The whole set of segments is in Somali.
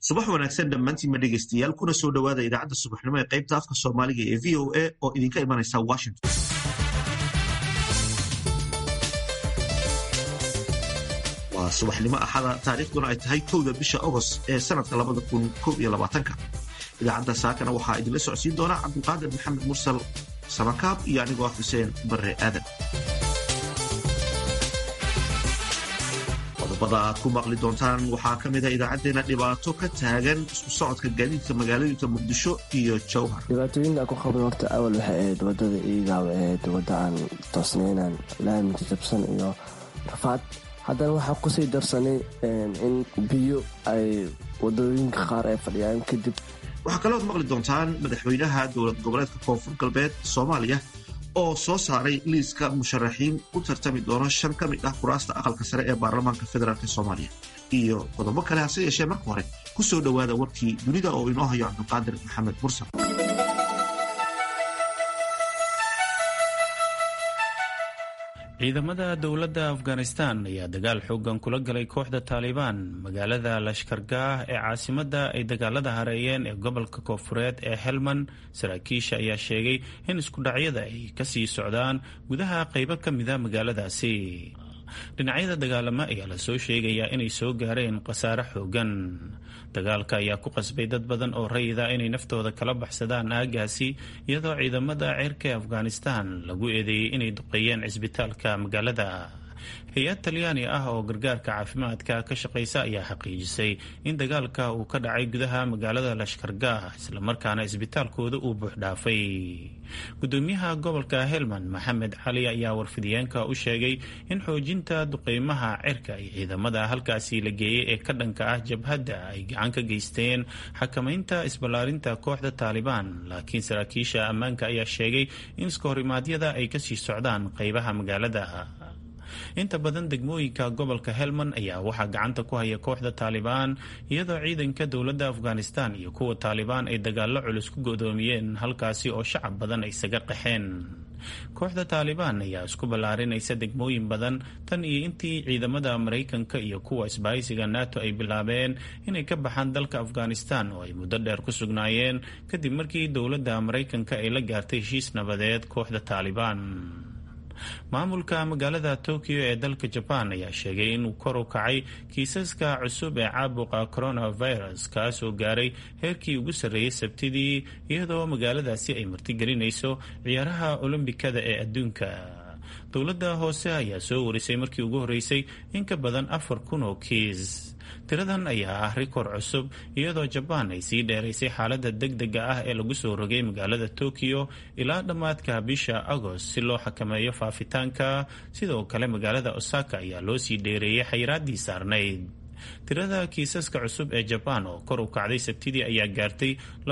subax wanaagsan dhammaantiinma dhegaystayaal kuna soo dhowaada idaacadda subaxnimo ee qaybta afka soomaaliga ee v o a oo idinka imanaysa washington waa subaxnimo axada taariikhduna ay tahay kowda bisha agost ee sanadka labada kun koob iyo labaatanka idaacadda saakana waxaa idinla socodsiin doona cabdulqaadir maxamed mursal samakaab iyo anigoo ah xuseen barre aadan qodobada aad ku maqli doontaan waxaa ka mida idaacaddeena dhibaato ka taagan isku socodka gaadiidka magaalooyinka muqdisho iyo jowhar dhibaatooyinka ku qabna horta awal waxay ahayd wadada iigaaw ahayd wadda aan toosnaynan laaminka jabsan iyo rafaad haddana waxaa kusii darsanay in biyo ay wadooyinka qaar ay fadhiyaan kadib waxaa kalood maqli doontaan madaxweynaha dowlad goboleedka koonfur galbeed soomaaliya oo soo saaray liiska musharaxiin u tartami doona shan ka mid ah kuraasta aqalka sare ee baarlamaanka federaalk soomaaliya iyo qodobo kale hase yeeshee marka hore ku soo dhowaada warkii dunida oo inoo hayo cabdulqaadir maxamed mursal ciidamada dowladda afghanistan ayaa dagaal xoogan kula galay kooxda taalibaan magaalada lashkargaah ee caasimadda ay dagaalada hareeyeen ee gobolka koofureed ee helman saraakiisha ayaa sheegay in iskudhacyada ay kasii socdaan gudaha qaybo ka mida magaaladaasi dhinacyada dagaalamo ayaa lasoo sheegayaa inay soo gaareen khasaare xoogan dagaalka ayaa ku qasbay dad badan oo rayida inay naftooda kala baxsadaan aagaasi iyadoo ciidamada ceerka ee afghanistan lagu eedeeyey inay duqeeyeen cisbitaalka magaalada hay-ad talyaani ah oo gargaarka caafimaadka ka shaqaysa ayaa xaqiijisay in dagaalka uu ka dhacay gudaha magaalada lashkargaah islamarkaana isbitaalkooda uu buuxdhaafay gudoomiyaha gobolka helman maxamed cali ayaa warfidiyeenka u sheegay in xoojinta duqeymaha cirka iyo ciidamada halkaasi la geeyey ee ka dhanka ah jabhadda ay gacan ka geysteen xakamaynta isballaarinta kooxda taalibaan laakiin saraakiisha ammaanka ayaa sheegay in iskahorrimaadyada ay kasii socdaan qeybaha magaalada inta badan degmooyinka gobolka helman ayaa waxaa gacanta ku haya kooxda taalibaan iyadoo ciidanka dowladda afghanistan iyo kuwa taalibaan ay dagaallo culus ku godoomiyeen halkaasi oo shacab badan ay isaga qaxeen kooxda taalibaan ayaa isku ballaarinaysa degmooyin badan tan iyo intii ciidamada maraykanka iyo kuwa isbahaysiga nato ay bilaabeen inay ka baxaan dalka afghanistan oo ay muddo dheer ku sugnaayeen kadib markii dowladda maraykanka ay la gaartay heshiis nabadeed kooxda taalibaan maamulka magaalada tokyo ee dalka jabaan ayaa sheegay inuu kor u kacay kiisaska cusub ee caabuqa coronavirus kaasoo gaaray heerkii ugu sarreeyey sabtidii iyadoo magaaladaasi ay martigelinayso ciyaaraha olombikada ee adduunka dowladda hoose ayaa soo warisay markii ugu horreysay in ka badan afar kun oo kiis tiradan ayaa ah rikoor cusub iyadoo jabaan ay sii dheeraysay xaaladda degdega ah ee lagu soo rogay magaalada tokyo ilaa dhammaadka bisha agost si loo xakameeyo faafitaanka sidoo kale magaalada osaka ayaa loo sii dheereeyay xayiraaddii saarnayd tirada kiisaska cusub ee jabaan oo kor u kacday sabtidii ayaa gaartay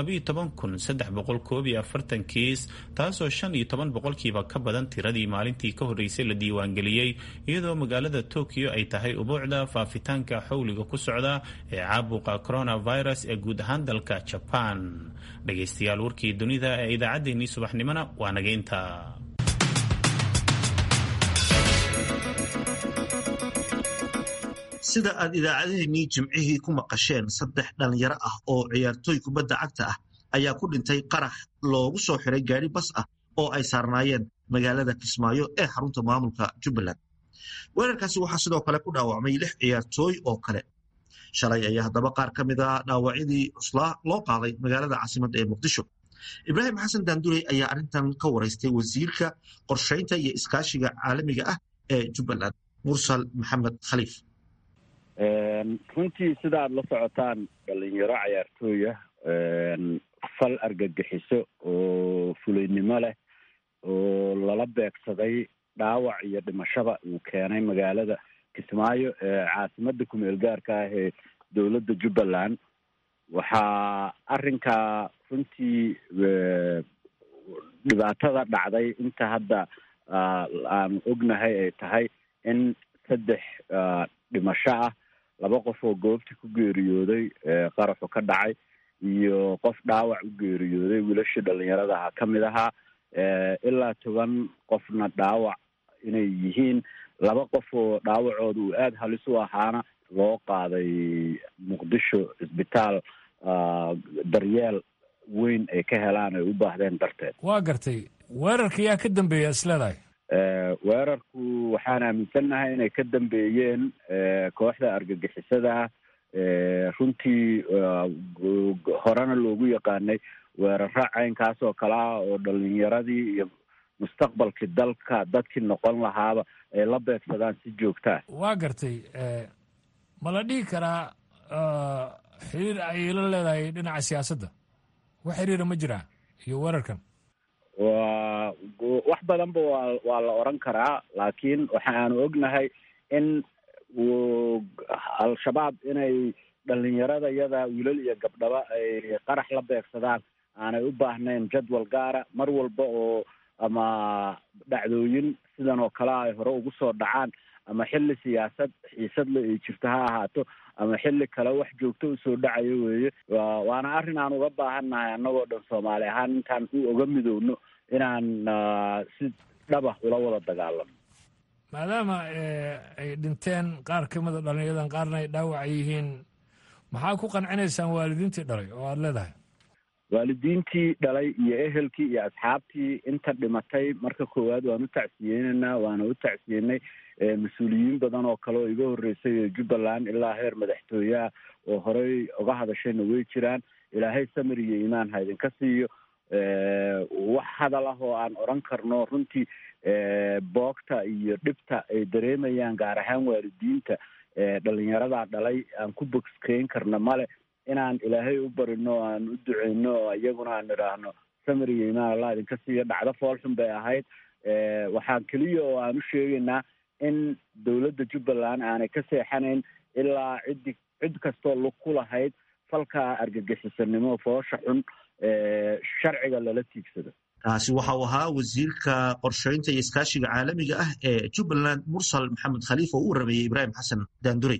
kiis taasoo shan iyo toban boqolkiiba ka badan tiradii maalintii ka horreysay la diiwaangeliyey iyadoo magaalada tokyo ay tahay ubuucda faafitaanka xowliga ku socda ee caabuqa coronavirus ee guud ahaan dalka jabaan dhagaystayaal warkii dunida ee idaacaddeenii subaxnimona waa naga inta sida aad idaacadaheenii jimcihii ku maqasheen saddex dhallinyaro ah oo ciyaartooy kubadda cagta ah ayaa ku dhintay qarax loogu soo xiray gaari bas ah oo ay saarnaayeen magaalada kismaayo ee xarunta maamulka jubbaland weerarkaasi waxaa sidoo kale ku dhaawacmay lix ciyaartooy oo kale shalay ayaa haddaba qaar ka mid a dhaawacyadii cuslaa loo qaaday magaalada caasimadda ee muqdisho ibraahim xasan daandurey ayaa arrintan ka waraystay wasiirka qorshaynta iyo iskaashiga caalamiga ah ee jubbaland mursal maxamed khaliif runtii sida aada la socotaan dhalinyaro cayaartooya fal argagixiso oo fulaynimo leh oo lala beegsaday dhaawac iyo dhimashaba uu keenay magaalada kismaayo ee caasimada kumeel gaarka ah ee dowladda jubbaland waxaa arrinkaa runtii dhibaatada dhacday inta hadda aan ognahay ay tahay in saddex dhimasho ah laba qof oo goobta ku geeriyooday qaraxu ka dhacay iyo qof dhaawac u geeriyooday wiilashii dhalinyaradaha ka mid ahaa ilaa toban qofna dhaawac inay yihiin laba qof oo dhaawacooda uu aada halis u ahaana loo qaaday muqdisho isbitaal daryeel weyn ay ka helaan ay u baahdeen darteed waa gartay weerarka yaa ka dambeeya isleedahay weerarku waxaan aaminsannahay inay ka dambeeyeen kooxda argagixisada runtii horena loogu yaqaanay weeraro caynkaas oo kale ah oo dhalinyaradii iyo mustaqbalkii dalka dadkii noqon lahaaba ay la beegsadaan si joogtaa waa gartay ma la dhihi karaa xiriir ayay la leedahay dhinaca siyaasadda wax xiriira ma jiraa iyo weerarkan waa wax badanba waa waa la oran karaa laakiin waxa aanu ognahay in al-shabaab inay dhalinyarada yada wiilal iyo gabdhaba ay qarax la beegsadaan aanay u baahnayn jadwal gaara mar walba oo ama dhacdooyin sidan oo kale ay hore ugu soo dhacaan ama xilli siyaasad xiisadle ay jirto ha ahaato ama xilli kale wax joogto usoo dhacayo weeye waana arrin aan uga baahannahay annagoo dhan soomaali ahaan intaan u oga midowno inaan si dhaba ula wada dagaalano maadaama ay dhinteen qaar ka mida dhallinyaradan qaarna ay dhaawac yihiin maxaa ku qancinaysaan waalidiintii dhalay oo aada leedahay waalidiintii dhalay iyo ehelkii iyo asxaabtii inta dhimatay marka koowaad waan u tacsiyeynaynaa waana u tacsiyenay mas-uuliyiin badan oo kale oo iga horreysay jubbaland ilaa heer madaxtooyeah oo horey uga hadashayna way jiraan ilaahay samir iyo iimaan ha idinka siiyo wax hadal ah oo aan odran karno runtii boogta iyo dhibta ay dareemayaan gaar ahaan waalidiinta dhalinyaradaa dhalay aan ku bogskeyn karna male inaan ilaahay u barino aan u duceyno oo iyaguna aan idhaahno samir iyo imaan allah idinka siiyo dhacdo foolxun bay ahayd waxaan keliya oo aan u sheegaynaa in dowladda jubbaland aanay ka seexanayn ilaa ciddi cid kastoo lug ku lahayd falka argagixisanimo foosha xun sharciga lala tiigsado kaasi waxa uu ahaa wasiirka qorsheynta iyo iskaashiga caalamiga ah ee jubbaland mursal maxamed khaliif oo uu rameeyey ibraahim xasan daandurey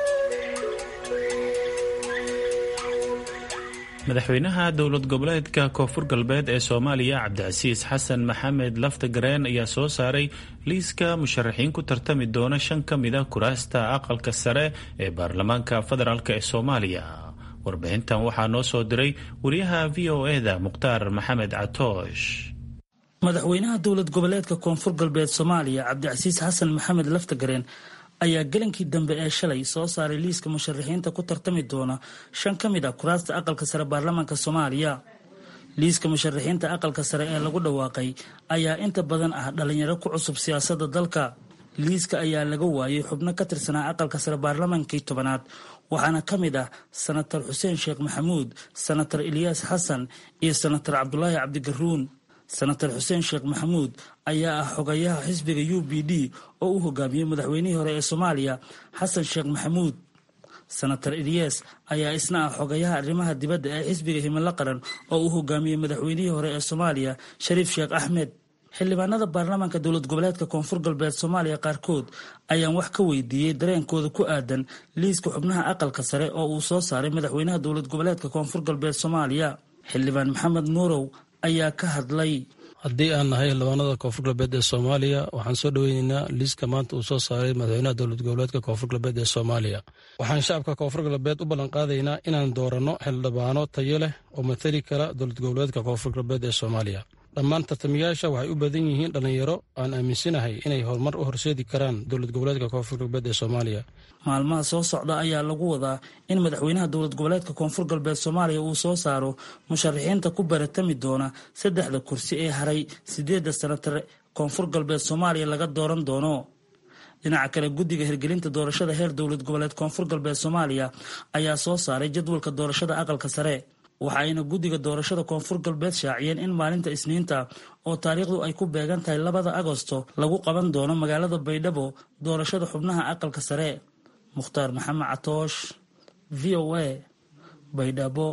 madaxweynaha dowlad goboleedka koonfur galbeed ee soomaaliya cabdicasiis xasan maxamed laftagareen ayaa soo saaray liiska musharaxiin ku tartami doona shan ka mida kuraasta aqalka sare ee baarlamaanka federaalk ee soomaaliya warbixintan waxaa noo soo diray wariyaha v o eda mukhtaar maxamed catoosh madaxweynaha dowlad goboleedka koonfur galbeed soomaaliya cabdicasiis xasan maxamed laftagareen ayaa galankii dambe ee shalay soo saaray liiska musharaxiinta ku tartami doona shan ka mid a kuraasta aqalka sare baarlamaanka soomaaliya liiska musharaxiinta aqalka sare ee lagu dhawaaqay ayaa inta badan ah dhalinyaro ku cusub siyaasadda dalka liiska ayaa laga waayay xubno ka tirsanaa aqalka sare baarlamaankii tobanaad waxaana ka mid ah sanatar xuseen sheekh maxamuud sanatar ilyaas xasan iyo sanatar cabdulaahi cabdigaruun sanatar xuseen sheekh maxamuud ayaa ah xogayaha xisbiga u b d oo u hogaamiyey madaxweynihii hore ee soomaaliya xasan sheekh maxamuud sanatar ilyas ayaa isna ah xogayaha arrimaha dibadda ee xisbiga himilo qaran oo u hogaamiyey madaxweynihii hore ee soomaaliya shariif sheekh axmed xildhibaanada baarlamaanka dowlad goboleedka koonfur galbeed soomaaliya qaarkood ayaan wax ka weydiiyey dareenkooda ku aadan liiska xubnaha aqalka sare oo uu soo saaray madaxweynaha dowlad goboleedka koonfur galbeed soomaaliya xildhibaan maxamed nuurow ayaa ka hadlay haddii aan nahay xildhibaanada koonfur galbeed ee soomaaliya waxaan soo dhoweyneynaa liiska maanta uu soo saaray madaxweynaha dowlad goboleedka koonfur galbeed ee soomaaliya waxaan shacabka koonfur galbeed u ballanqaadaynaa inaan dooranno xildhibaano tayo leh oo matali kara dowlad goboleedka koonfur galbeed ee soomaaliya dhammaan tartamayaasha waxay u badan yihiin dhallinyaro aan aaminsanahay inay horumar u horseedi karaan dowlad goboleedka koonfur galbeed ee soomaaliya maalmaha soo socda ayaa lagu wadaa in madaxweynaha dowlad goboleedka koonfur galbeed soomaaliya uu soo saaro musharaxiinta ku baratami doona saddexda kursi ee haray sideedda sanatar koonfur galbeed soomaaliya laga dooran doono dhinaca kale guddiga hirgelinta doorashada heer dowlad goboleed koonfur galbeed soomaaliya ayaa soo saaray jadwalka doorashada aqalka sare waxa ayna guddiga doorashada koonfur galbeed shaaciyeen in maalinta isniinta oo taariikhdu ay ku beegan tahay labada agosto lagu qaban doono magaalada baydhabo doorashada xubnaha aqalka sare mukhtaar maxamed catoosh v o a baydhabo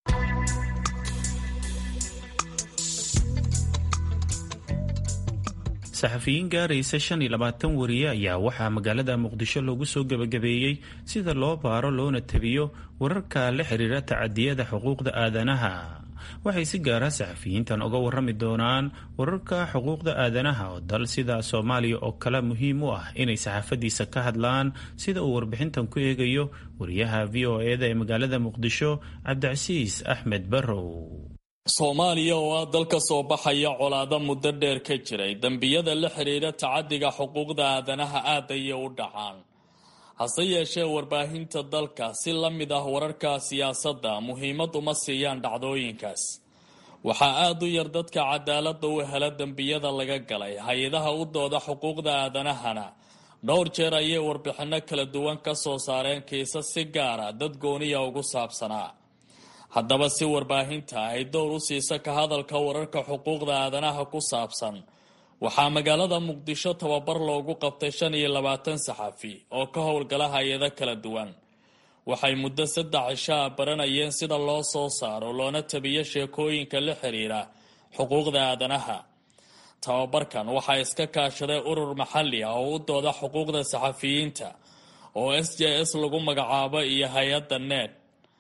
saxafiyiin gaaraysa shan iyo labaatan wariye ayaa waxaa magaalada muqdisho loogu soo gebagabeeyey sida loo baaro loona tabiyo wararka la xiriira tacadiyada xuquuqda aadanaha waxay si gaara saxafiyiintan uga warrami doonaan wararka xuquuqda aadanaha oo dal sida soomaaliya oo kale muhiim u ah inay saxaafadiisa ka hadlaan sida uu warbixintan ku eegayo wariyaha v o eda ee magaalada muqdisho cabdicasiis axmed barrow soomaaliya oo ah dal ka soo baxaya colaado muddo dheer ka jiray dembiyada la xidhiidha tacadiga xuquuqda aadanaha aad ayay u dhacaan hase yeeshee warbaahinta dalka si la mid ah wararka siyaasadda muhiimad uma siiyaan dhacdooyinkaas waxaa aada u yar dadka cadaaladda u hela dembiyada laga galay hay-adaha u dooda xuquuqda aadanahana dhowr jeer ayay warbixinno kala duwan ka soo saareen kiisas si gaara dad gooniya ugu saabsanaa haddaba si warbaahinta ay dowr u siisa ka hadalka wararka xuquuqda aadanaha ku saabsan waxaa magaalada muqdisho tababar loogu qabtay shan iyo labaatan saxafi oo ka howlgala hay-ado kala duwan waxay muddo saddex cishaa baranayeen sida loo soo saaro loona tabiyo sheekooyinka la xiriira xuquuqda aadanaha tababarkan waxaa iska kaashaday urur maxalli ah oo u dooda xuquuqda saxafiyiinta oo s j s lagu magacaabo iyo hay-adda ned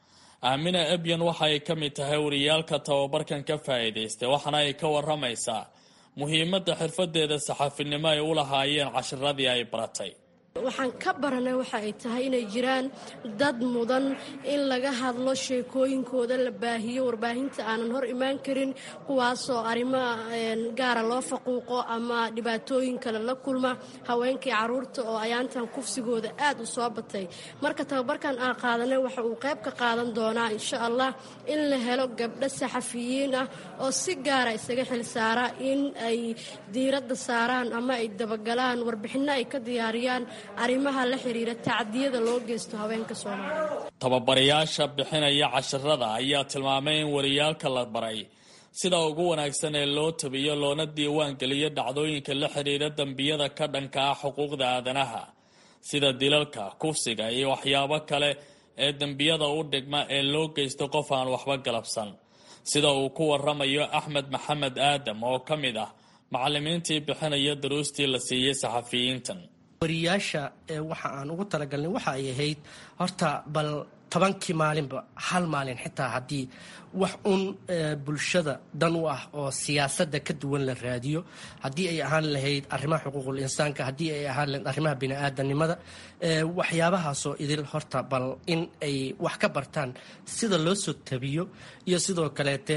aamina ebyan waxa ay ka mid tahay wariyaalka tababarkan ka faa'iidaystay waxaana ay ka waramaysaa muhiimadda xirfadeeda saxaafinimo ay u lahaayeen cashiradii ay baratay waxaan ka baranay waxa ay tahay inay jiraan dad mudan in laga hadlo sheekooyinkooda la baahiyo warbaahinta aanan hor imaan karin kuwaasoo arrimo gaara loo faquuqo ama dhibaatooyin kale la kulma haweenkii caruurta oo ayaantan kufsigooda aad u soo batay marka tababarkan aan qaadanay waxa uu qayb ka qaadan doonaa insha allah in la helo gabdho saxafiyiin ah oo si gaara isaga xilsaara in ay diiradda saaraan ama ay dabagalaan warbixinno ay ka diyaariyaan arrimaha la xiriira tacdiyada loo geysto haweenka soomaaliyeed tababarayaasha bixinaya casharada ayaa tilmaamay in wariyaalka la baray sida ugu wanaagsan ee loo tabiyo loona diiwaan geliyo dhacdooyinka la xiriira dembiyada ka dhanka ah xuquuqda aadanaha sida dilalka kufsiga iyo waxyaabo kale ee dembiyada u dhigma ee loo geysto qof aan waxba galabsan sida uu ku waramayo axmed maxamed aadam oo ka mid ah macalimiintii bixinaya daruustii la siiyey saxafiyiintan wariyaasha waxa aan ugu talagalnay waxa ay ahayd horta bal tobankii maalinba hal maalin xitaa haddii wax un bulshada dan u ah oo siyaasadda ka duwan la raadiyo haddii ay ahaan lahayd arrimaha xuquuqul insaanka haddii ay ahaan lahayd arrimaha bini-aadanimada waxyaabahaasoo idil horta bal in ay wax ka bartaan sida loo soo tabiyo iyo sidoo kaleete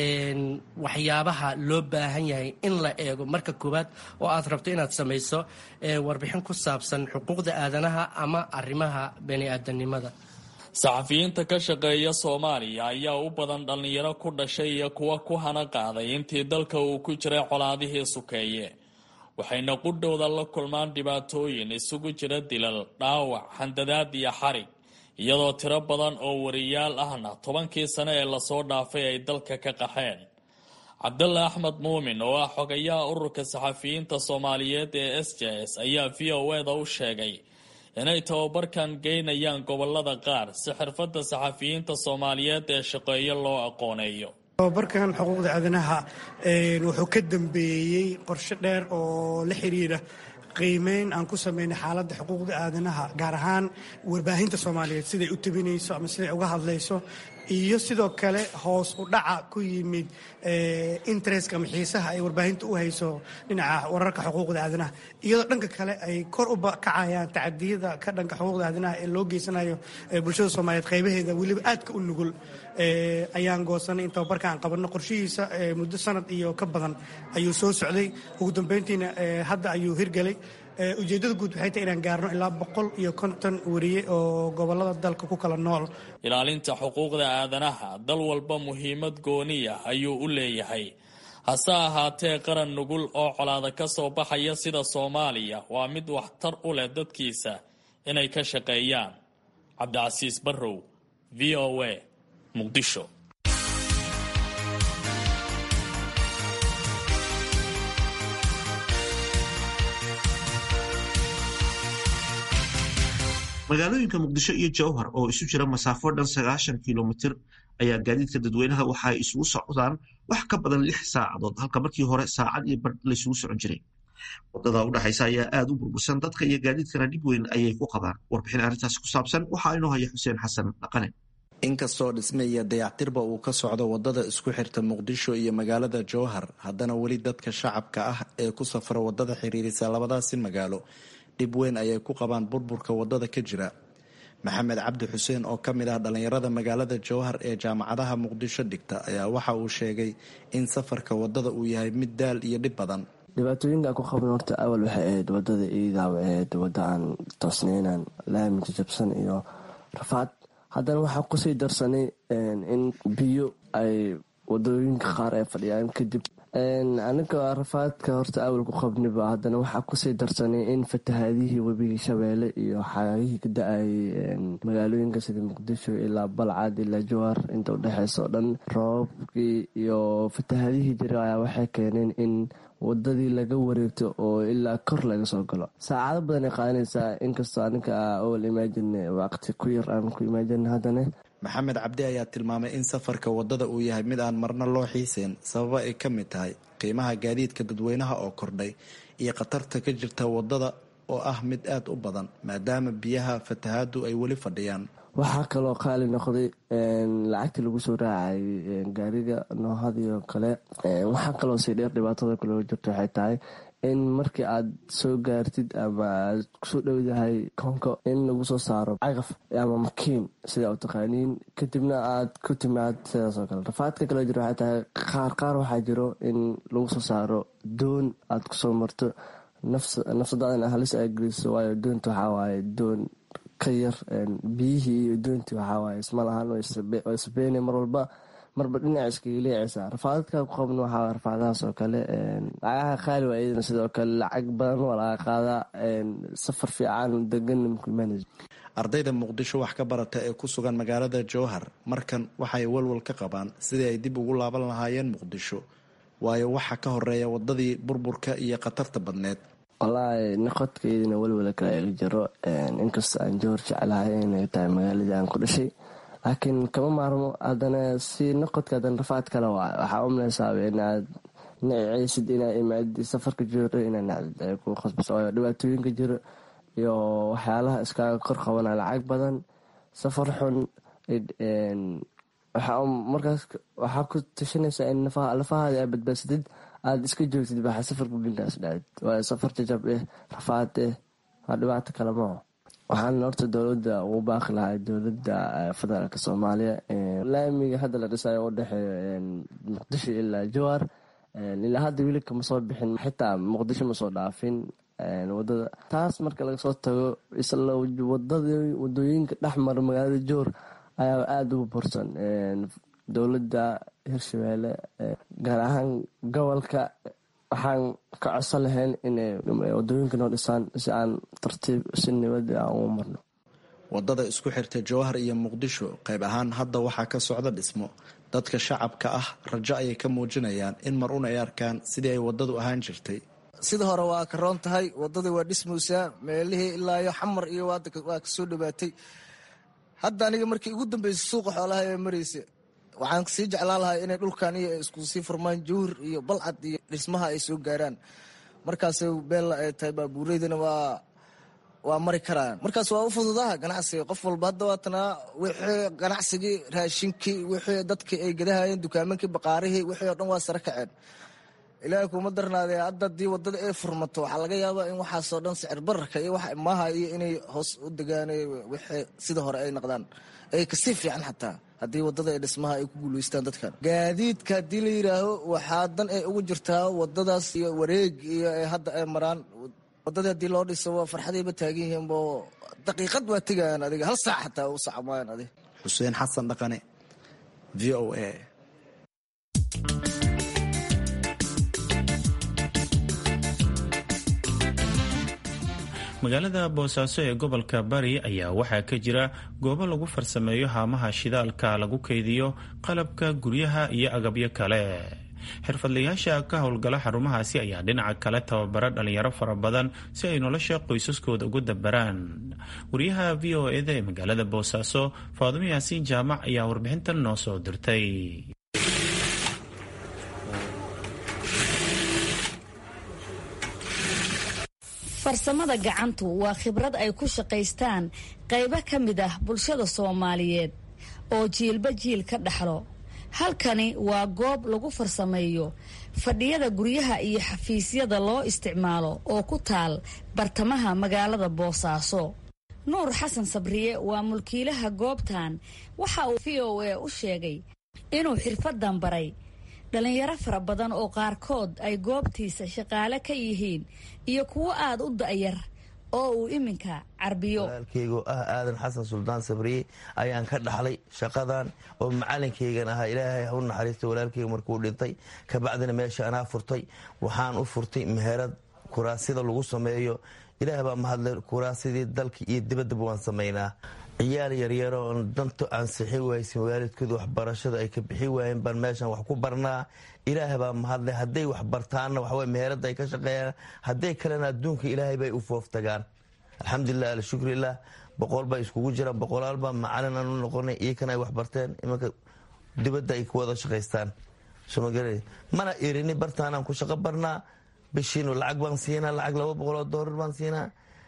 waxyaabaha loo baahan yahay in la eego marka koowaad oo aad rabto inaad samayso warbixin ku saabsan xuquuqda aadanaha ama arrimaha bini-aadanimada saxafiyiinta ka shaqeeya soomaaliya ayaa u badan dhallinyaro ku dhashay iyo kuwa ku hana qaaday intii dalka uu ku jiray colaadihii sukeeye waxayna qudhowda la kulmaan dhibaatooyin isugu jira dilal dhaawac handadaad iyo xarig iyadoo tiro badan oo wariyaal ahna tobankii sane ee lasoo dhaafay ay dalka ka qaxeen cabdalla axmed muumin oo ah xogayaha ururka saxafiyiinta soomaaliyeed ee s j s ayaa v o eda u sheegay inay tababarkan geynayaan gobolada qaar si xirfadda saxafiyiinta soomaaliyeed ee shaqeeyo loo aqooneeyo tababarkan xuquuqda aadanaha wuxuu ka dambeeyey qorshe dheer oo la xiriira qiimeyn aan ku sameynay xaaladda xuquuqda aadanaha gaar ahaan warbaahinta soomaaliyeed siday u tabinayso ama siday uga hadlayso iyo sidoo kale hoos u dhaca ku yimid interestka ama xiisaha ay warbaahinta u hayso dhinaca wararka xuquuqda aadanaha iyadoo dhanka kale ay kor u kacayaan tacadiyada ka dhanka xuquuqda aadanaha ee loo geysanayo bulshada soomaaliyeed qaybaheeda weliba aadka u nugul ayaan goosanay in tababarka aan qabanno qorshihiisa muddo sanad iyo ka badan ayuu soo socday ugu dambeyntiina hadda ayuu hirgelay ujeeddada guud waxay tahay inaan gaarno ilaa boqol iyo konton wariye oo gobolada dalka ku kala nool ilaalinta xuquuqda aadanaha dal walba muhiimad gooniya ayuu u leeyahay hase ahaatee qaran nugul oo colaada ka soo baxaya sida soomaaliya waa mid waxtar u leh dadkiisa inay ka shaqeeyaan cabdicasiis barrow v o a muqdisho magaalooyinka muqdisho iyo jowhar oo isu jira masaafo dhan sagaashan kilomitir ayaa gaadiidka dadweynaha waxa ay isugu socdaan wax ka badan lix saacadood halka markii hore saacad iyo bar laysugu socon jiray wadada udhexaysa ayaa aada u burbursan dadka iyo gaadiidkana dhib weyn ayay ku qabaan warbixin arrintaasi ku saabsan waxaa inoo haya xuseen xasan dhaqane inkastoo dhisme iyo dayactirba uu ka socdo wadada isku xirta muqdisho iyo magaalada jowhar haddana weli dadka shacabka ah ee ku safra wadada xiriirisa labadaasi magaalo dhib weyn ayay ku qabaan burburka wadada ka jira maxamed cabdi xuseen oo ka mid ah dhallinyarada magaalada jowhar ee jaamacadaha muqdisho dhigta ayaa waxa uu sheegay in safarka wadada uu yahay mid daal iyo dhib badan dhibaatooyinka ku qabna horta awal waxay ahayd wadada iidaab ahayd wadda aan toosneynan laami jajabsan iyo rafaad haddana waxaa kusii darsanay in biyo ay wadooyinka qaar ay fadhiyaan kadib aniga rafaadka horta awal ku qabniba haddana waxaa kusii darsanay in fatahaadihii webigii shabeelle iyo xaagihii ka da-ayay magaalooyinka sida muqdisho ilaa balcad ilaa jowhar inta udhexeysa oo dhan roobabkii iyo fatahaadihii jira ayaa waxay keeneen in wadadii laga wareegto oo ilaa kor laga soo galo saacado badan ay qaadanaysaa inkastoo aninka owal imaajin waqti ku yar aan ku imaajin haddana maxamed cabdi ayaa tilmaamay in safarka wadada uu yahay mid aan marna loo xiiseen sababa ay ka mid tahay qiimaha gaadiidka dadweynaha oo kordhay iyo khatarta ka jirta wadada oo ah mid aad u badan maadaama biyaha fatahaadu ay weli fadhiyaan waxaa kaloo qaali noqday lacagtii lagu soo raacay gaariga noohadiio kale waxaa kaloo sii dheer dhibaatada kale jirto waxay tahay in markii aad soo gaartid ama aad kusoo dhowdahay koonka in lagu soo saaro caqaf ama makiin sida u taqaaniin kadibna aad ku timaad sidaasoo kale rafaadka kale jiro waxay tahay qaar qaar waxaa jiro in lagu soo saaro doon aad kusoo marto nafsadaadana halis ay geliso waayo doonta waxaa waaye doon ka yar biyihii iyo doontii waxawaaye isma lahaan oo isbeene mar walba marba dhinac iskaga leecaysa rafaadadka ku qabno waxaa rafaadahaas oo kale lacagaha qaali waa iyadana sidoo kale lacag badan waa laga qaadaa safar fiican degan mkuimaanaysa ardayda muqdisho wax ka barata ee ku sugan magaalada jowhar markan waxay walwal ka qabaan sidii ay dib ugu laaban lahaayeen muqdisho waayo waxa ka horeeya wadadii burburka iyo khatarta badneed wallaahi noqodkaydina welwala kale iga jiro inkastoo aan jowhar jeclahay inay tahay magaaladii aan ku dhashay laakiin kama maarmo haddana si noqodka haddana rafaad kale waa waxaa umlaysaaba inaad nacicaysid inaa imaadi safarka jiro inaa nacdid ay ku khasbaso waayo dhibaatooyinka jiro iyo waxyaalaha iskaaga kor qabana lacag badan safar xun markaas waxaa ku tashanaysaa in lafahaada aa badbaadsadid aada iska joogtid baxa safarku dhinkaas dhacid waayo safar jajab eh rafaad eh waa dhibaato kale maho waxaan horta dowladda ugu baaqi lahaa dowladda federaalk soomaaliya laamiga hadda la dhisayo u dhexeeyo muqdisho ilaa jowhar ilaa hadda weli kama soo bixin xitaa muqdisho ma soo dhaafin wadada taas marka laga soo tago isla wadooyinka dhexmara magaalada jowhar ayaa aada ugu bursan dowladda hirshabeelle gaar ahaan gobolka waxaan ka codsan lahayn inay wadooyinka noo dhisaan si aan tartiib si nibada aan ugu marno wadada isku xirta jowhar iyo muqdisho qayb ahaan hadda waxaa ka socda dhismo dadka shacabka ah rajo ayay ka muujinayaan in mar un ay arkaan sidii ay wadadu ahaan jirtay sida hore waa ka roon tahay wadadii waa dhismaysaa meelihii ilaa iyo xamar iyo waa kasoo dhawaatay hadda aniga markii ugu dambeysay suuqa xoolaha ee maraysa waxaan sii jeclaan lahaa inay dhulkan iyo isku sii furmaan jowhar iyo balcad iyo dhismaha ay soo gaaraan markaas beella ay tahay baabuureydana waa waa mari karaan markaas waa u fududaha ganacsiga qof walba hadda waatanaa wixii ganacsigii raashinkii wixii dadkii ay gadahayeen dukaamankii baqaarihii wixii oo dhan waa sare kaceen ilaahay kuuma darnaadee hadda haddii wadada ay furmato waxaa laga yaabaa in waxaasoo dhan sicir bararka iyo wax maaha iyo inay hoos u degaan wixii sida hore ay noqdaan ay kasii fiican xataa haddii wadada ee dhismaha ay ku guulaystaan dadkan gaadiidka haddii la yidhaaho waxaa dan ay ugu jirtaa wadadaas iyo wareeg iyo hadda ay maraan wadadii haddii loo dhiso waa farxadayba taagan yihiin bo daqiiqad waa tegayaan adiga hal saac xataa u sac maayan adiga xuseen xasan dhaqane v o a magaalada boosaaso ee gobolka bari ayaa waxaa ka jira goobo lagu farsameeyo haamaha shidaalka lagu kaydiyo qalabka guryaha iyo agabyo kale xirfadlayaasha ka howlgala xarumahaasi ayaa dhinaca kale tababara dhalinyaro fara badan si ay nolosha qoysaskooda ugu dabaraan wariyaha v o eda ee magaalada boosaaso faadimo yaasiin jaamac ayaa warbixintan noo soo dirtay farsamada gacantu waa khibrad ay ku shaqaystaan qaybo ka mid ah bulshada soomaaliyeed oo jiilba jiil ka dhaxlo halkani waa goob lagu farsameeyo fadhiyada guryaha iyo xafiisyada loo isticmaalo oo ku taal bartamaha magaalada boosaaso nuur xasan sabriye waa mulkiilaha goobtan waxa uu v o a u sheegay inuu xirfadan baray dhallinyaro fara badan oo qaarkood ay goobtiisa shaqaale ka yihiin iyo kuwo aada u da'yar oo uu iminka carbiyo walaalkeygo ah aadan xasan suldaan sabriye ayaan ka dhaxlay shaqadan oo macalinkeygan ahaa ilaahay ha u naxariista walaalkeyga markuu dhintay kabacdina meesha anaa furtay waxaan u furtay meherad kuraasida lagu sameeyo ilaah baa mahadlay kuraasidii dalka iyo dibaddaba waan samaynaa ciyaal yaryaro oon danto aan sixi waysin waalidkooda waxbarashada ay ka bixi waayeen baan meeshan wax ku barnaa ilaah baa mahadlay hadday wax bartaanna waxaw meherada ay ka shaqeeyaan hadday kalena adduunka ilaahay bay u fooftagaan alxamdulilah alshukrilah boqol baa iskugu jiraan boqolaalbaa macalin aan u noqonay iyakana ay wax barteen imanka dibadda ay ku wada shaqaystaan mana irini bartaanaan ku shaqo barnaa bishiinu lacag baan siinaa lacag laba boqoloo doolar baan siinaa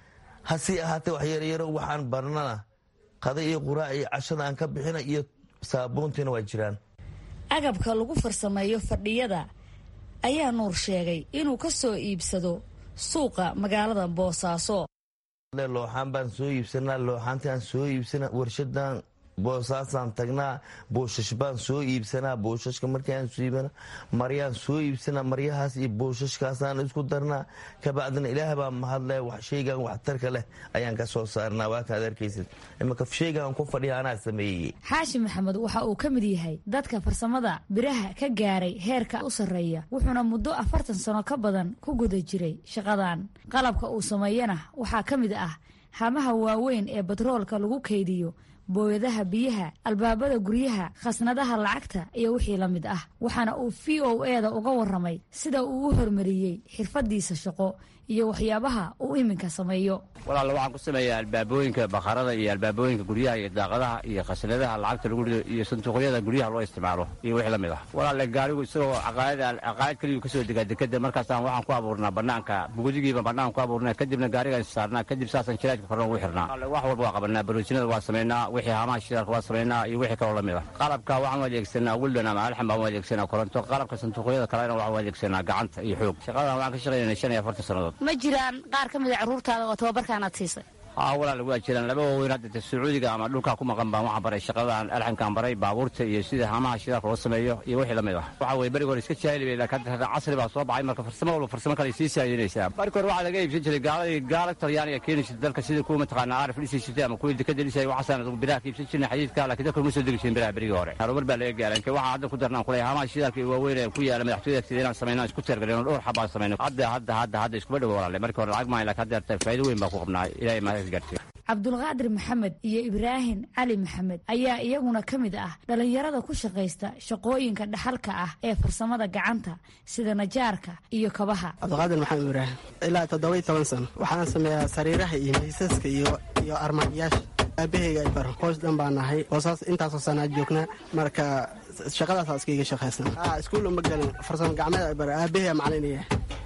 hasii ahaatee wax yaryaro waxaan barnana qada iyo quraac iyo cashada aan ka bixina iyo saabuuntiina waa jiraan agabka lagu farsameeyo fadhiyada ayaa nuur sheegay inuu ka soo iibsado suuqa magaalada boosaaso looxaan baan soo iibsanaa looxaantii aan soo iibsana warshadan boosaasaan tagnaa buushash baan soo iibsanaa buushashka markiaan iibana maryaan soo iibsanaa maryahaas iyo buushashkaasaan isku darnaa kabacdina ilaah baa mahadle shaygan waxtarka leh ayaan ka soo saarnaa waa kaad arkaysid imanka shaygan ku fadhiya anaa sameeyey xaashi maxamed waxa uu ka mid yahay dadka farsamada biraha ka gaaray heerka u sarreeya wuxuuna muddo afartan sano ka badan ku guda jiray shaqadan qalabka uu sameeyana waxaa ka mid ah hamaha waaweyn ee batroolka lagu kaydiyo booyadaha biyaha albaabada guryaha khasnadaha lacagta iyo wixii la mid ah waxaana uu v o eda uga waramay sida uu u hormariyey xirfadiisa shaqo iyo waxyaabaha uu iminka sameeyo walaal waxaan ku sameeyaa albaabooyinka bakharada iyo albaabooyinka guryaha iyo daaqadaha iyo khasnadaha lacagta lagu rido iyo sanduuqyada guryaha loo isticmaalo iyo wixii la mid ah walaale gaarigu isagoo caqaayad keliyu kasoo degaa dekeda markaasaan waxaan ku abuurnaa banaanka bugdigiiba bannaan ku abuurnaa kadibna gaarigaan saarnaa kadib saasaan jiraajka korna ugu xirnaa wax walba waa qabanaa baroojinada waa samaynaa wixii hamaha shidaalka waa samaynaa iyo wixii kaloo la mid ah qalabka waxaan u adeegsanaa wildan ama alxan baan u adeegsanaa koronto qalabka sanduuqyada kalena waxaan u adeegsanaa gacanta iyo xoog shaqadan waxaan ka shaqaynaa shan iyo afartan sannadood ma jiraan qaar ka mid a carruurtaada oo tababarkaanaad siisay haa walaal waa jiraan laba waaweyn hadda sacuudiga ama dhulkaa ku maqan baan waxaan baray shaqadan alxankaan baray baabuurta iyo sida hamaha shidaalka loo sameeyo iyo wixii la mid ah waxa weye beriga hore iska jaahili bay laakiin hadda casri baa soo baxay marka farsamo walba farsamo kale sii saayinaysaa marka hore waxaa laga iibsan jiray gaaladii gaala talyaaniga keeni jirta dalka sida kuwa mataqaanaa aarif dhisi jirtay ama kuwii dekada dhisay waxaasaan adugu biraha ka iibsan jirnay xadiidka laakiin dalka uma soo degi jirin biraha berigii hore harumar baa laga gaaray inka waxaan hadda ku darnaan kulay hamaha shidaalka iyo waaweyn ee ku yaala madaxtooyada agteeda inaan samayno isku teergalino dhowr xabaan samayno hadda hadda hadda hadda iskuma dhowo walaale markii hore lacag maayo laakiin hadda artay faa'iido weyn baa ku qabnaa ilaahay mahadka gaarsiiyo cabdulqaadir maxamed iyo ibraahim cali maxamed ayaa iyaguna ka mid ah dhallinyarada ku shaqaysta shaqooyinka dhaxalka ah ee farsamada gacanta sida najaarka iyo kabaha cabdiqaadir maxamed ibraahim ilaa toddoba toban sano waxaan sameeyaa sariiraha iyo miisaska iyo iyo armaajiyaasha aabaheyga ay baro qoys dhan baan nahay hoosaas intaasoo sanaa joognaa marka shaqadaasaa iskaiga shaqaysan iskuul uma gelin farsamo gacmeed ay baro aabaheyga macalinaya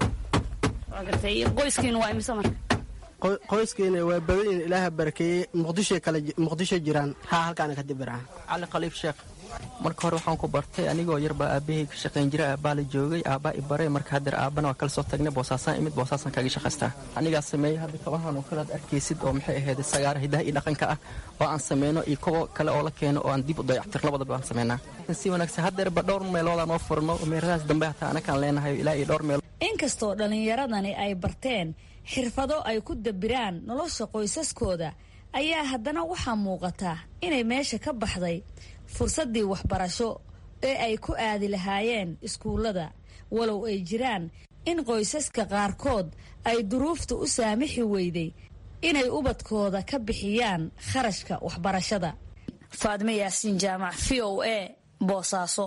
qoyskiina waa imise marka qoyskeena waa badanyiin ilaaha barakeeyey muqdisho kale muqdisho jiraan haa halkaana ka dibiraan cali khaliif sheekh marka hore waxaan ku bartay anigoo yarbaa aabahey ka shaqayn jiray aabbaa la joogay aabbaa i baray marka hadeer aabbana waa kala soo tagnay boosaasaan imid boosaasaan kaga shaqaystaa anigaa sameeyey hadda kabahan oo kale ad arkaysid oo maxay ahayd sagaara hidaha iyo dhaqanka ah oo aan sameyno iyo kuwo kale oo la keeno oo aan dib u dayactir labadaba aan sameynaa si wanaagsan hadeerba dhowr meeloodaa noo furno meeradaas dambe hataa anakaan leenahay ilaa iyo dhowr meel inkastoo dhallinyaradani ay barteen xirfado ay ku dabiraan nolosha qoysaskooda ayaa haddana waxaa muuqata inay meesha ka baxday fursaddii waxbarasho ee ay ku aadi lahaayeen iskuullada walow ay jiraan in qoysaska qaarkood ay duruufta u saamixi weyday inay ubadkooda ka bixiyaan kharashka waxbarashada faadme yaasiin jaamac v o a boosaaso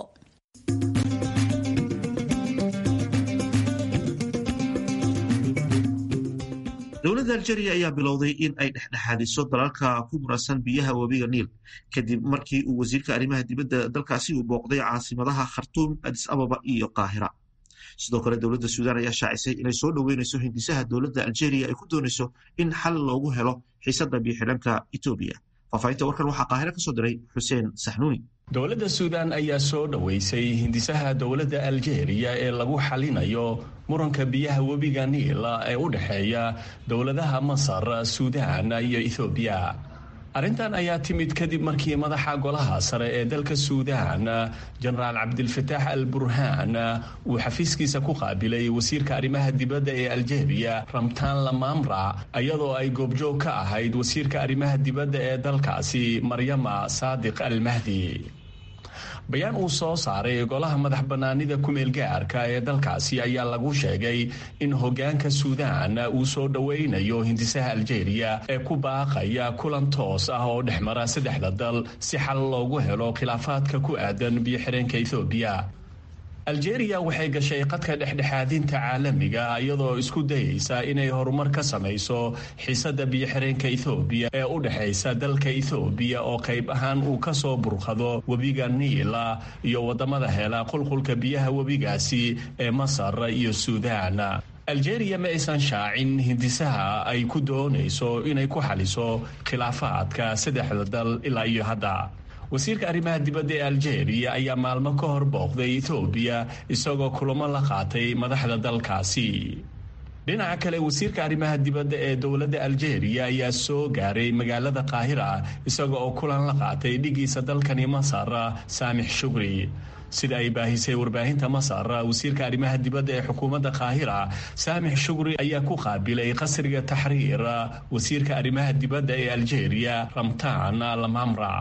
dowladda aljeria ayaa bilowday in ay dhexdhexaadiso dalalka ku muransan biyaha webiga niil kadib markii uu wasiirka arrimaha dibadda dalkaasi uu booqday caasimadaha khartuum adis ababa iyo qaahira sidoo kale dowladda suudaan ayaa shaacisay inay soo dhoweynayso hindisaha dowladda aljeria ay ku doonayso in xal loogu helo xiisadda biyo xidhanka etoobiya faafahinta warkan waxaa qaahire ka soo diray xuseen saxnuuni dowladda suudaan ayaa soo dhoweysay hindisaha dowladda aljeeriya ee lagu xalinayo muranka biyaha webiga niila ee u dhexeeya dowladaha masar suudaan iyo ethoobiya arrintan ayaa timid kadib markii madaxa golaha sare ee dalka suudaan jenaraal cabdilfataax al burhaan uu xafiiskiisa ku qaabilay wasiirka arrimaha dibadda ee aljeeriya ramtaan lamamra iyadoo ay goobjoog ka ahayd wasiirka arrimaha dibadda ee dalkaasi maryama saadiq al mahdi bayaan uu soo saaray golaha madax bannaanida kumeel gaarka ee dalkaasi ayaa lagu sheegay in hoggaanka suudaan uu soo dhoweynayo hindisaha aljeeriya ee ku baaqaya kulan toos ah oo dhexmara saddexda dal si xal loogu helo khilaafaadka ku aadan biyo-xireenka ethoobiya aljeeriya waxay gashay qadka dhexdhexaadinta caalamiga iyadoo isku dayeysa inay horumar ka samayso xiisada biyo-xireenka ethoobiya ee u dhexaysa dalka ethoobiya oo qayb ahaan uu ka soo burqado webiga niila iyo waddamada hela qulqulka biyaha webigaasi ee masar iyo suudaan aljeeriya ma aysan shaacin hindisaha ay ku doonayso inay ku xaliso khilaafaadka saddexda dal ilaa iyo hadda wasiirka arrimaha dibadda ee aljeeriya ayaa maalmo ka hor booqday etoobiya isagoo kulamo la qaatay madaxda dalkaasi dhinaca kale wasiirka arrimaha dibadda ee dowladda aljeeriya ayaa soo gaaray magaalada qaahira isaga oo kulan la qaatay dhigiisa dalkani masar saamix shugri sida ay baahisay warbaahinta masar wasiirka arrimaha dibadda ee xukuumadda qaahira saamix shugri ayaa ku qaabilay qasriga taxriir wasiirka arrimaha dibadda ee aljeeriya ramtaan lamamra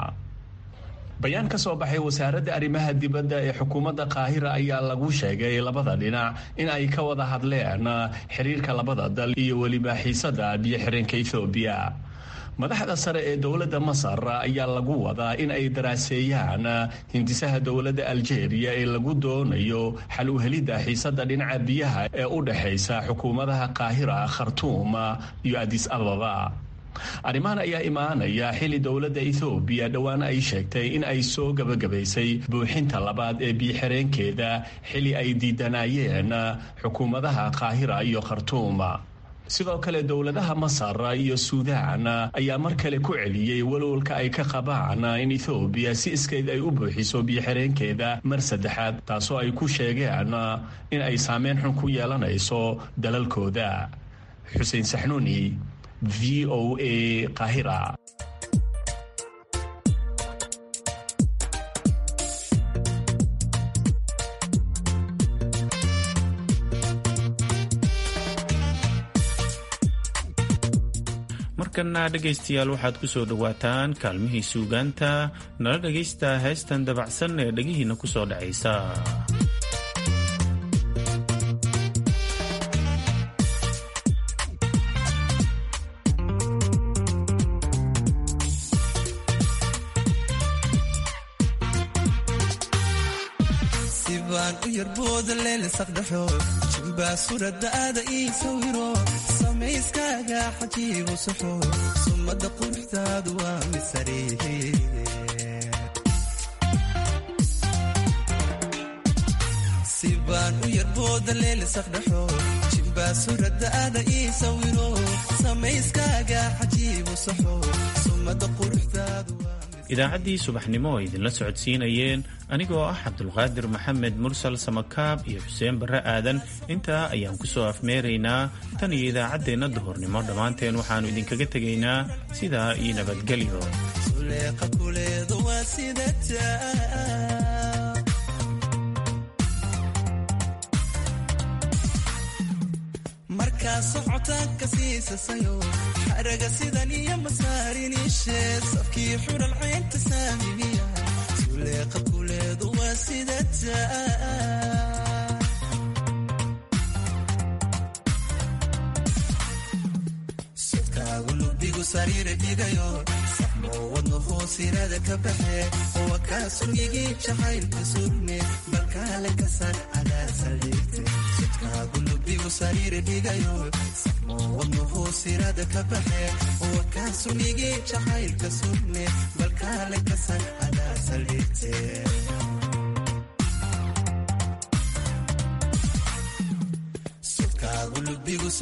bayaan ka soo baxay wasaaradda arrimaha dibadda ee xukuumadda qaahira ayaa lagu sheegay labada dhinac in ay ka wada hadleen xiriirka labada dal iyo weliba xiisada biyo-xireenka ethoobiya madaxda sare ee dowladda masar ayaa lagu wadaa in ay daraaseeyaan hindisaha dowladda aljeeriya ee lagu doonayo xal u helidda xiisada dhinaca biyaha ee u dhexaysa xukuumadaha qaahira khartuum iyo adis ababa arrimahan ayaa imaanaya xilli dowladda ethoobiya dhowaan ay sheegtay in ay soo gabagabaysay buuxinta labaad ee biyo-xireenkeeda xilli ay diidanayeen xukuumadaha qaahira iyo khartuum sidoo kale dowladaha masar iyo suudaan ayaa mar kale ku celiyey walwalka ay ka qabaan in ethoobiya si iskeed ay u buuxiso biyo-xireenkeeda mar saddexaad taasoo ay ku sheegeen in ay saameyn xun ku yeelanayso dalalkooda xuseen saxnuuni v o a qahira markana dhegaystayaal waxaad ku soo dhowaataan kaalmihii suugaanta nala dhegaysta heestan dabacsan ee dhegihiinna ku soo dhacaysa sibaan u yarbooda leelisaqdhaxo jimbaa suradaada ii sawiro samayskaaga xajiibu saxo summadda quruxdaadu waa misariihe sibaan u yarbooda leelisaqdhaxo jimbaa suradaada ii sawiro samayskaaga xajiibu saxo summadda quruxdaadu idaacaddii subaxnimo oo idinla socodsiinayeen anigoo ah cabdulqaadir maxamed mursal samakaab iyo xuseen barre aadan intaa ayaan ku soo afmeeraynaa tan iyo idaacaddeenna duhurnimo dhammaanteen waxaannu idinkaga tegaynaa sidaa iyo nabadgelyo markaa socotaanka siisasayo xaraga sidan iyo masaariniisheed safkii xural caynta saamimiya suleeqa kuleedu waa sidataa sodkaagu lubigu sariira dhigayo saxmoo wadno hoosirada ka baxe wa kaa suryigii jacaylka surme balkaale kasar adaa saldhigte sodkaagu lubigu sariira dhigayo saxmoo wadno hoosirada ka baxe wa kaa suryigii jacaylka surme balkaale kasar adaa saldhigte